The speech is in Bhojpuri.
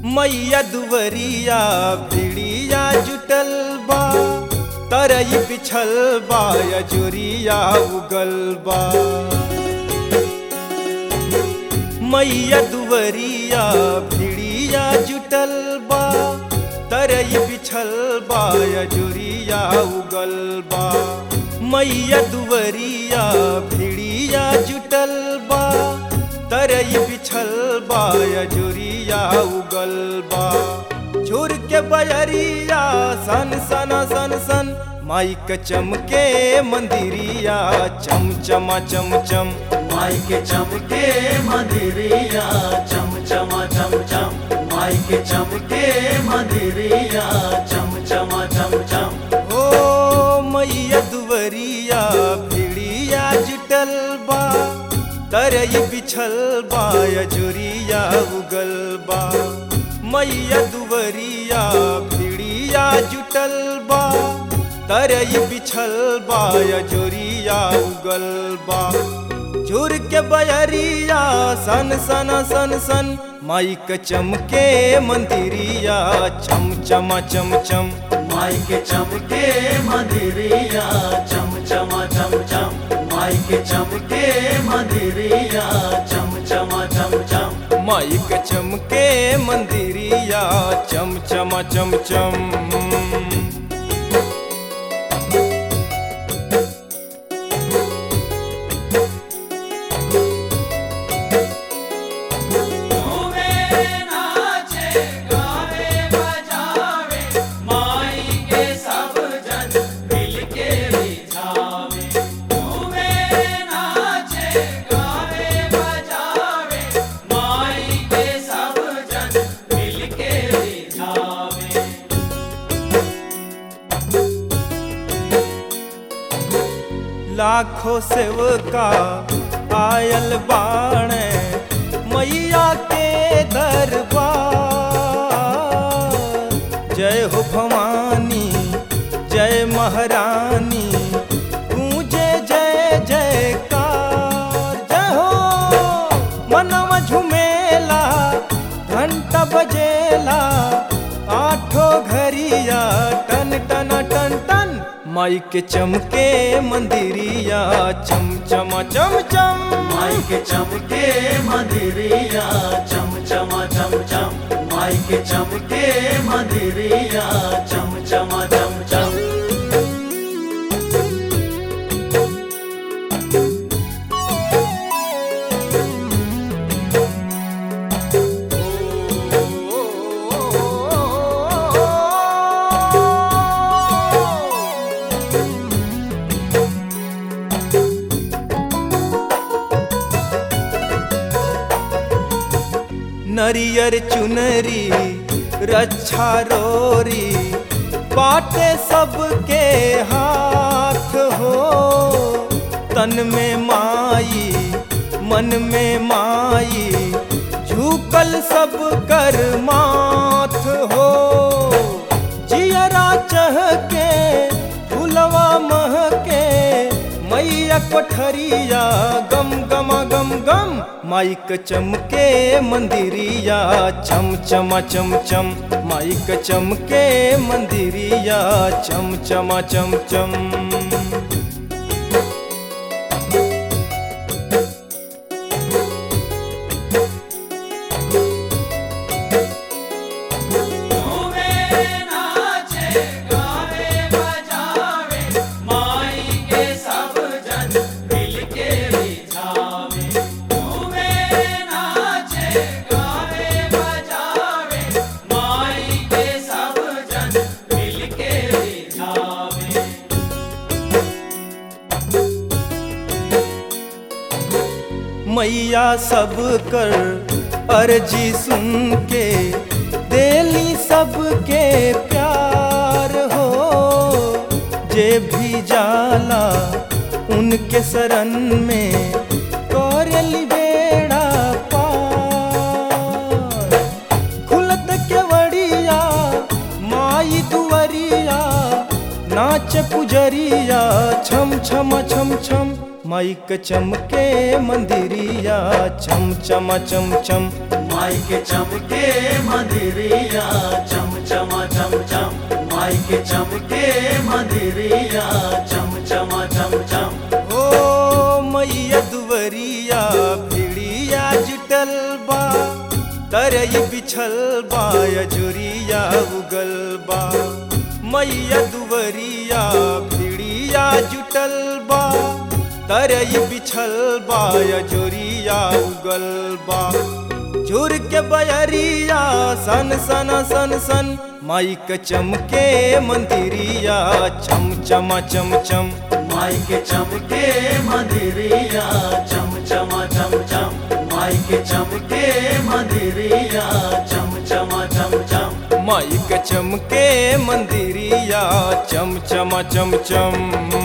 मैया दुवरिया भिड़िया जुटल बा तरई बिछल बा यजुरिया उगल बा मैया दुवरिया भिड़िया जुटल बा तरई बिछल बा यजुरिया उगल बा मैया दुवरिया भिड़िया जुटल बा तरई बिछल बा यजुरिया उगल बा झुर के बयरिया सन सन सन सन माई के चमके मंदिरिया चम चमा चम चम माई के चमके मदिरिया चम चमा चम चम माई के चमके मदिरिया चम चमा चम चम ओ मैया दुवरिया भिड़िया जुटल बा तरई बिछल बा यजुरिया उगल बा मैया दुवरिया भिड़िया जुटल बा तरई बिछल बा यजुरिया उगल बा झुर के बयरिया सन सन सन सन माई के चमके मंदिरिया चम चमा चम चम माई के चमके मदिरिया चम चमा चम चम माई के चमके मदिरिया चम चमा चम चम माई के चमके मंदिरिया चम चमा चम चम लाखों सेवका आयल बाणे मैया के दरबार जय हो भवानी जय महारानी गूंजे जय जयकार जय हो मनवा झुमेला घंटा बजेला आठो घरिया टन टन टन टन माई के चमके मंदिरिया चम चमा चम चम माई के चमके मदिरिया चम चमा चम चम माई के चमके मदिरिया चम चमा चम चम नरियर चुनरी रक्षा रोरी बाटे सबके हाथ हो तन में माई मन में माई झुकल सब कर माथ हो जियरा चहके फुलवा महके मैया कोठरिया गम गमा गम गम माई के चमके मंदिरिया चम चमा चम चम माई के चमके मंदिरिया चम चमा चम चम मैया सब कर अर्जी सुन के देली सबके प्यार हो जे भी जाला उनके शरण में करेली बेड़ा पार खुलत केवड़िया माई दुवरिया नाच पुजरिया छम छम छम छम माई के चमके मंदिरिया छम छम चम चम माई के चमके मंदिरिया चम चमा चम चम माई के चमके मंदिरिया चम चमा चम चम ओ मैया दुवरिया भिड़िया जुटल बा तरई बिछल बा अजुरिया उगल बा मैया दुवरिया भिड़िया जुटल बा तरई बिछल बा अजुरिया उगल बा झुर के बयरिया सन सन सन सन माई के चमके मंदिरिया चम चमा चम चम माई के चमके मंदिरिया चम चमा चम चम माई के चमके मंदिरिया चम चमा चम चम माई के चमके मंदिरिया चम चमा चम चम